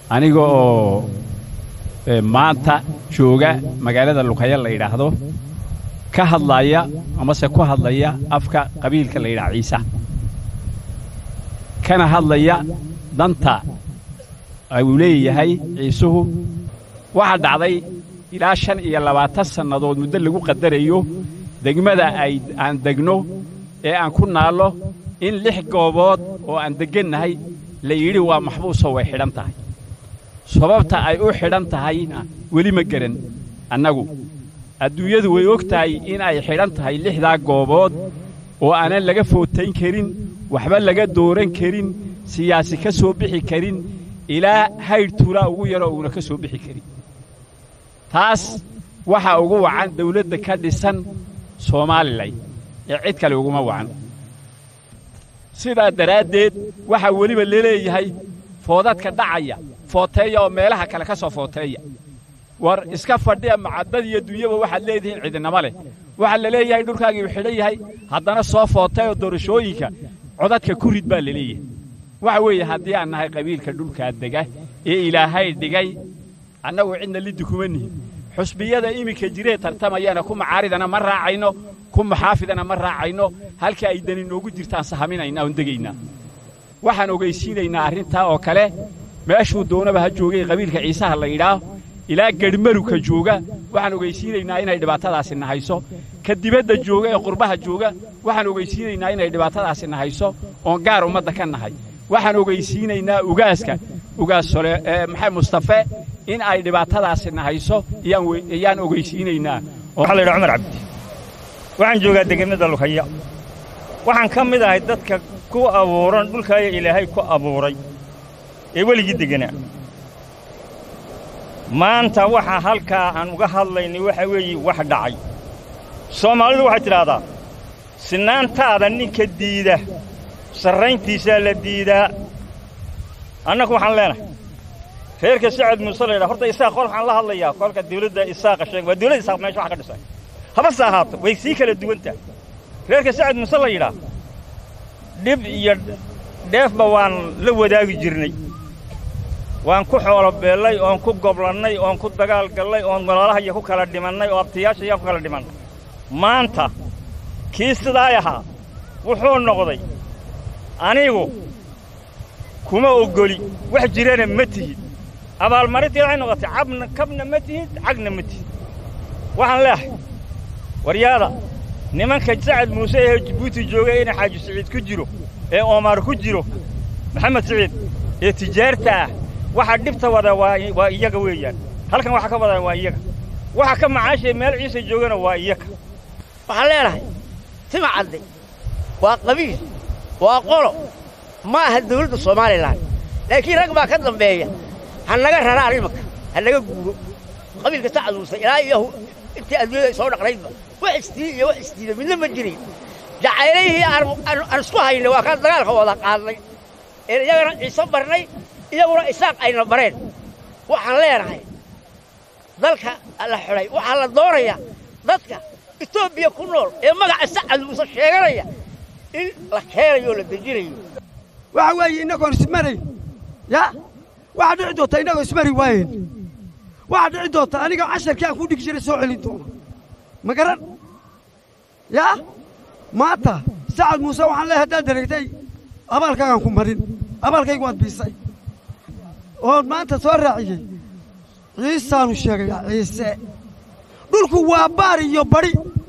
aniga oo maanta jooga magaalada luqaya la yidhaahdo ka hadlaya amase ku hadlaya afka qabiilka la yidhaha ciisa kana hadlaya danta uu leeyahay ciisuhu waxaa dhacday ilaa shan iyo labaatan sannadood muddo lagu qadarayo degmada ay aan degno ee aan ku naallo in lix goobood oo aan deggannahay la yidhi waa maxbuusoo way xidhan tahay sababta ay u xidhan tahayna weli ma geran annagu adduunyadu way og tahay in ay xidhan tahay lixdaa goobood oo aanan laga footayn karin waxba laga dooran karin siyaasi ka soo bixi karin ilaa haydh tuulaa ugu yaroo uuna ka soo bixi karin taas waxaa ugu wacan dawladda ka dhisan soomaalilay ee cid kale uguma wacan sidaa daraaddeed waxaa weliba laleeyahay foodadka dhacaya footeeya oo meelaha kale ka soo footeeya war iska fadhiya macaddad iyo dunyaba waxaad leedihiin cidinamo leh waxaa la leeyahay dhulkaagii uu xidhan yahay haddana soo footeeyo doorashooyinka codadka ku rid baa la leeyahay waxa weeye haddii aan nahay qabiilka dhulkaa dega ee ilaahay dhigay annagu cidna liddi kuma nihin xusbiyada iminka jiree tartamayana ku macaaridana ma raacayno ku maxaafidana ma raacayno halka ay dani noogu jirtaan sahaminaynaa oon degaynaa waxaan ogaysiinaynaa arrintaa oo kale meeshuu doonaba ha joogay qabiilka ciisaha la yidhaah ilaa gedhmaruka jooga waxaan ogaysiinaynaa inay dhibaatadaasi nahayso ka dibadda jooga ee qurbaha jooga waxaan ogaysiinaynaa inay dhibaatadaasi nahayso oon gaar ummadda ka nahay waxaan ogaysiinaynaa ugaaska ugaas sole maxay mustafe in ay dhibaatadaasi nahayso iyaan ogaysiinaynaa waxaa la yidhaha cumar cabdi waxaan joogaa degemada lukaya waxaan ka mid ahay dadka ku abuuran dhulkaaya ilaahay ku abuuray ee weligii degganaa maanta waxa halkaa aan uga hadlaynay waxa weeye wax dhacay soomaalidu waxay tidhaahdaa sinaantaada ninka diida sarrayntiisaa la diidaa annagu waxaan leenahay reerka sacad muuse la yidhaha horta isaaq qol waxaan la hadlayaa kolka dawladda isaaqa sheeg waa dawladda isaaq meesha wax ka dhisay habase ahaato way sii kala duwantaha reerka sacad muuse la yidhaah dhib iyo dheefba waan la wadaagi jirnay waan ku xoolo beellay oon ku goblannay oon ku dagaal gallay oon walaalahaya ku kala dhimannay oo abtiyaashayaan ku kala dhimannay maanta kii sidaay ahaa wuxuu noqday anigu kuma oggoli wax jirana ma tihid abaalmarintii waxay noqotay cabna kabna ma tihid cagna ma tihid waxaan leehay waryaada nimanka sacad muuse ee jibuuti joogay inay xaaji siciid ku jiro ee oomaar ku jiro maxamed siciid ee tijaarta ah waxa dhibta wada waa iyaga weeyaan halkan waxa ka wadaa waa iyaga waxa ka macaashaya meel ciise joogana waa iyaga waxaan leenahay tima cadde waa qabiil waa qolo ma aha dawladda somalilan laakiin rag baa ka dambeeya ha naga raraan imanka ha naga guuro qabiilka sacad muuse ilaa iyo intii adduunyada ay soo dhaqnaydba wax isdiid iyo wax isdiida midna ma jirin jacaylihii aan isku haynay waa kaan dagaalka wada qaadnay een iyagana ciise barnay iyaguna isaaq ayna bareen waxaan leenahay dalka la xidhay waxaa la doonayaa dadka etoobiya ku nool ee magaca sacad muuse sheeganaya in la keenayo oo la dejinayo waxa weeye innagoon ismarayn ya waxaa dhici doonta innagoo ismari waayen waxaa dhici doonta aniga casharkii aan ku dhigi jiray soo celin doona ma garan yaa maanta sacad muuse waxaan leehay haddaad dareegtay abaalkaagaan ku marin abaalkaygu waad biisay oon maanta soo raaciyey ciisaanu sheegayaa ciise dhulku waa baar iyo badhi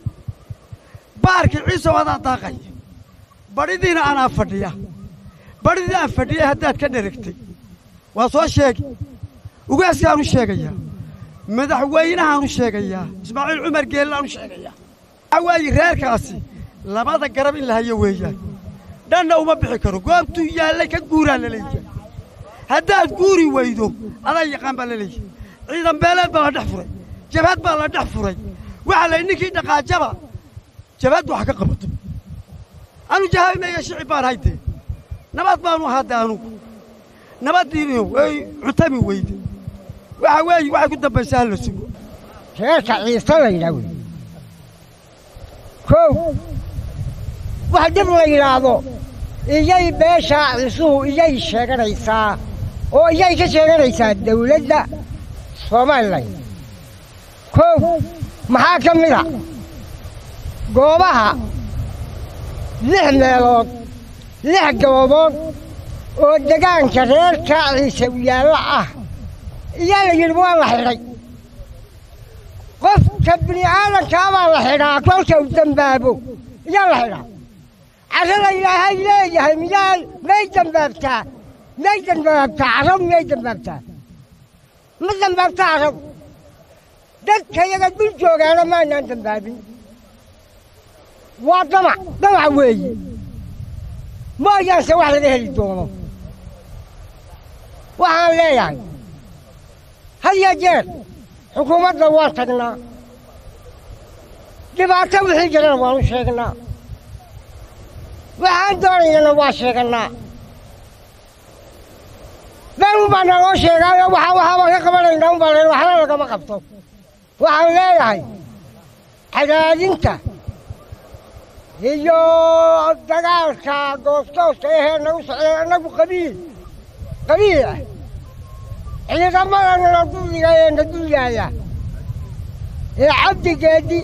baarkii ciise wadaa daaqay badhidiina anaa fadhiya badhidii aan fadhiyay haddaad ka dheregtay waa soo sheegi ugaaskaanu sheegayaa madaxweynahaanu sheegayaa ismaaciil cumar geellaanu sheegayaa waxaa waaye reerkaasi labada garab in la hayo weeyaan dhanna uma bixi karo goobtuu yaallay ka guuraa la leeyahay haddaad guuri weydo adaa yaqaan baa la leeyahay ciidan beeleed baa la dhex furay jabhad baa la dhex furay waxaa la ninkii dhaqaajaba jabhaddu wax ka qabato anu jahaabimaya shicib baan haydee nabad baanu ahaadee anugu nabaddiinu way cutami weyde waxa weeye waxay ku dambaysaa hala sugo reerka ciise la yidhaah wey kow wax dib la yidhaahdo iyay beeshaa ciisuhu iyay sheeganaysaa oo iyay ka sheeganaysaa dawladda somalilan kow maxaa ka mid a goobaha lix meelood lix goobood oo degaanka reer kaaciisa yaallo ah iyaa la yidhi waa la xidhay qofka bini aadamkaabaa la xidhaa kolka uu dembaabo iyaa la xidhaa carrada ilaahay leeyahay miyaa may dembaabtaa may dembaabtaa carrab miyay dembaabtaa ma dembaabta carrab dadka yaga dul joogaana maanaan dembaabin waa damac damac weeye mooyaanse wax laga heli doono waxaan leeyahay had ya jeer xukuumadda waan tagnaa dhibaato wixii jirana waanu sheegnaa waxaan doonaynana waa sheegannaa been unbaa naloo sheegaayo waxa waxaabaan ka qabanaynaa unbaa leen waxna lagama qabto waxaan leeyahay cadaadinta iyo dagaalka goostoosta ahee nagu socday annagu qabiil qabiil ah ciidamada nala dulliga ee na dul yaalla ee cabdigeedi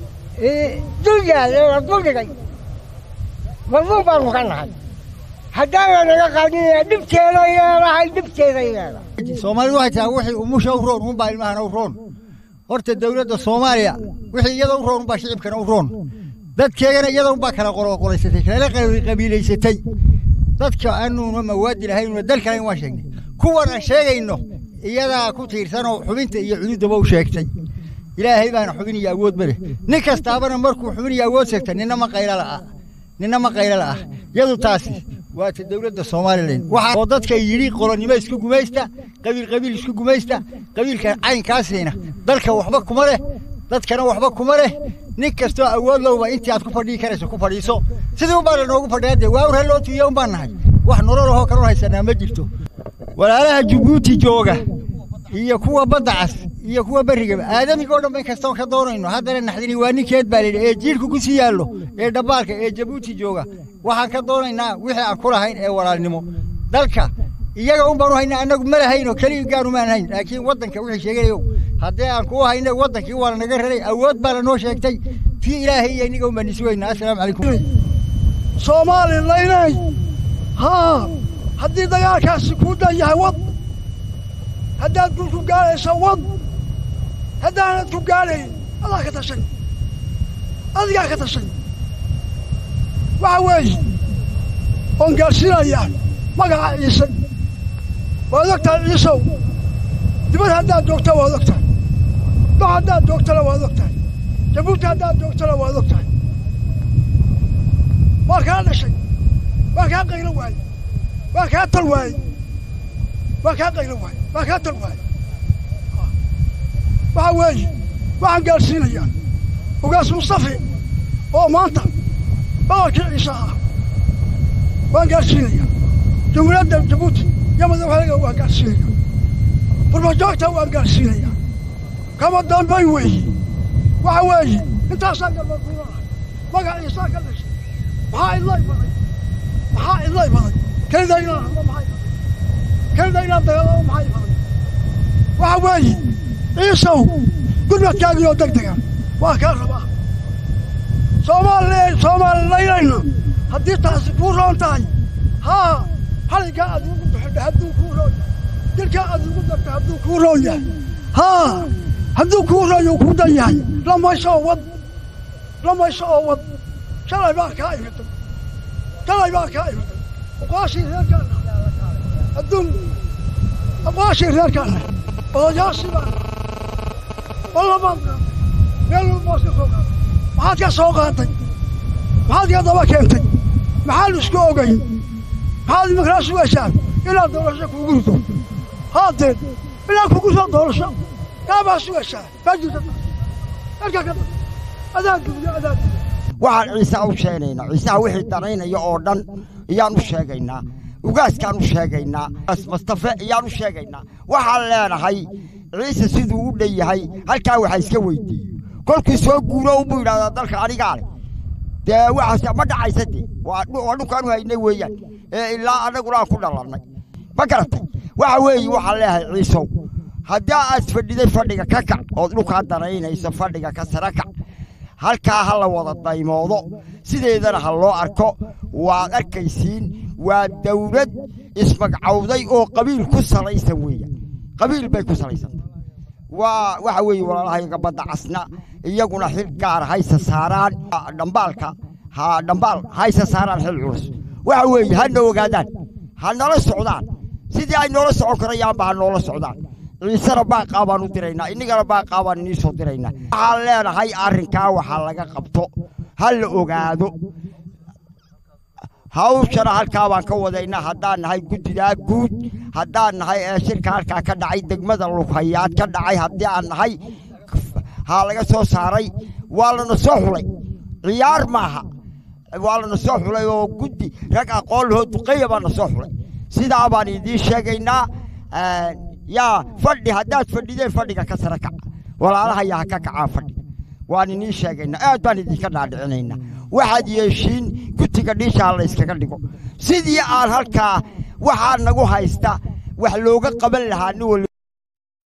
dul yaalla ee na duldhigay madluum baanu ka nahay haddaana naga qaadinaya dhibteeday leedahay dhibteeday leedahay soomaalidu waxay tahay wixii umusha u roon unbaa ilmahana u roon horta dawladda soomaaliya wixii iyada u roon unbaa shicibkana u roon dadkeegana iyada unbaa kala qoloqolaysatay kala qabiilaysatay dadka aanuuna mawaadi lahaynuna dalkana waan sheegnay kuwan aan sheegayno iyadaa ku tiirsanoo xubinta iyo cududaba u sheegtay ilaahay baana xubin iyo awood ma leh nin kastaabana markuu xubin iyo awood sheegta ninna ma qaylo la'ah ninna ma qaylo la'ah yadu taasi waa ta dawladda somalilan waxaa oo dadka yidhi qolonnimo isku gumaysta qabiil qabiil isku gumaysta qabiilka caynkaasiina dalka waxba kuma leh dadkana waxba kuma leh nin kastoo awood lowba intii aad ku fadhii karayso ku fadhiiso sidii unbaa lanoogu fadhiyaa dee waa urha loo tuuya unbaan nahay wax nololahoo kaloo haysanaa ma jirto walaalaha jabuuti jooga iyo kuwa badda cas iyo kuwa berrigaba aadamigoo dhan in kastoon ka doonayno haddana naxdini waa ninkeed baa layidhi ee jiirku ku sii yaallo ee dhabbaalka ee jabuuti jooga waxaan ka doonaynaa wixii aan ku lahayn ee walaalnimo dalka iyaga un baanu haynaa annagu ma lahaynoo keliya gaanu maan hayn laakiin waddanka wixii sheeganayo haddii aan kuu hayna waddankii waa lanaga raray awood baa lanoo sheegtay tii ilaahay iyo inniga un baan isi weynaa assalaamu calaykum soomaalilaynay haa haddii dagaalkaasi kuu dan yahay wad haddaad gul ku gaadhayso wad haddaanad ku gaadhayn adaa ka tashay adigaa ka tashay waxa weeye oon gaadhsiinayaa magaca ciise waad og tahay ciisow dibad haddaad joogta waad og tahay dox haddaad joogtana waad og tahay jabuuti haddaad joogtana waad og tahay waa kaa dhashay waa kaa qaylo waaye waa kaa tal waaye waa kaa qaylo waaye waa kaa tal waaye waxa weeye waxaan gaadhsiinayaa ugaas mustafi oo maanta boqorkii ciise ah waan gaadhsiinayaa jamhuuriyadda jabuuti iyo madaxweynaga waan gaadhsiinayaa burbajoogta waan gaadhsiinayaa kama dambayn weeye waxa weeye intaasaa galbaduulaa magac ciisaa ka dhashay maxaa idlay baday maxaa idlay baday kelida inaan hadlo maxay baday kelida inaan dagaalamo maxay baday waxa weeye ciisow gurmadkaagioo deg degan waa kaa rabaa soomaali soomaalilaynayna haddii taasi kuu roon tahay haa xaliggaa aad ugu duxidha hadduu kuu roon yahay dilkaa aad ugu darta hadduu kuu roon yahay haa hadduu kuu roon yuu kuu dan yahay lamayso oo wad lamayso oo wad shalay baa kaa imitay shalay baa kaa imitay aqwaashii reerkaana adduun aqwaashii reerkaana odayaashii baa wallabaan meel walbaad ka soo qaatay maxaad ka soo qaatay maxaad ka daba keentay maxaad isku ogayn maxaad imakala sugaysaa inaad doorasho kugu rido haadeed inaad kugu soo doorasho kaabaa sugaysaa maa jirta halkaa ka da adaa duuyo adaa duuyo waxaan ciise u sheegaynaa ciisaha wixii danaynaya oo dhan iyaan u sheegaynaa ugaaskaan u sheegaynaa mustafe iyaan u sheegaynaa waxaan leenahay ciise siduu u dhan yahay halkaa waxaa iska weydiiyo kolkuu soo guuro unbuu yidhahdaa dalka anigaa leh dee waxaas ma dhacaysa dee waa dhulkaanu haynay weeyaan ee ilaa annaguna aan ku dhalannay ma garatay waxa weeye waxaan leeyahay ciisow haddii aad fadhiday fadhiga ka kac ood dhulkaa daraynayso fadhiga ka sara kac halkaa ha la wada daymoodo sideedana ha loo arko waad arkaysiin waa dawlad ismagcawday oo qabiil ku salaysan weeyaan qabiil bay ku salaysantay waa waxa weeye walaalahayaga badda casna iyaguna xil gaar haysa saaraan dhambaalka ha dhambaal haysa saaraan xil culus waxa weeye ha na ogaadaan ha nala socdaan sidii ay noola socon karayaanba ha noola socdaan ciisena baaqaa baan u diraynaa innagana baaqaa baan inii soo diraynaa waxaan leenahay arrinkaa waxaa laga qabto ha la ogaado hawshana halkaa baan ka wadaynaa haddaan nahay guddidaa guud haddaan nahay ee shirka halkaa ka dhacay degmada lughayaad ka dhacay haddii aan nahay haa laga soo saaray waa lana soo xulay ciyaar maaha waa lana soo xulay oo guddi rag aqoon lahoo duqeya baana soo xulay sidaa baan idiin sheegaynaa yaa fadhi haddaad fadhideen fadhiga ka sara kaca walaalahayaa ha ka kacaan fadhiga waan inii sheegaynaa aad baan idinka dhaadhicinaynaa waxaad yeeshiin gutiga dhiishaa la yskaga dhigo sidii aan halkaa waxaa nagu haysta wax looga qaban lahaa nin wali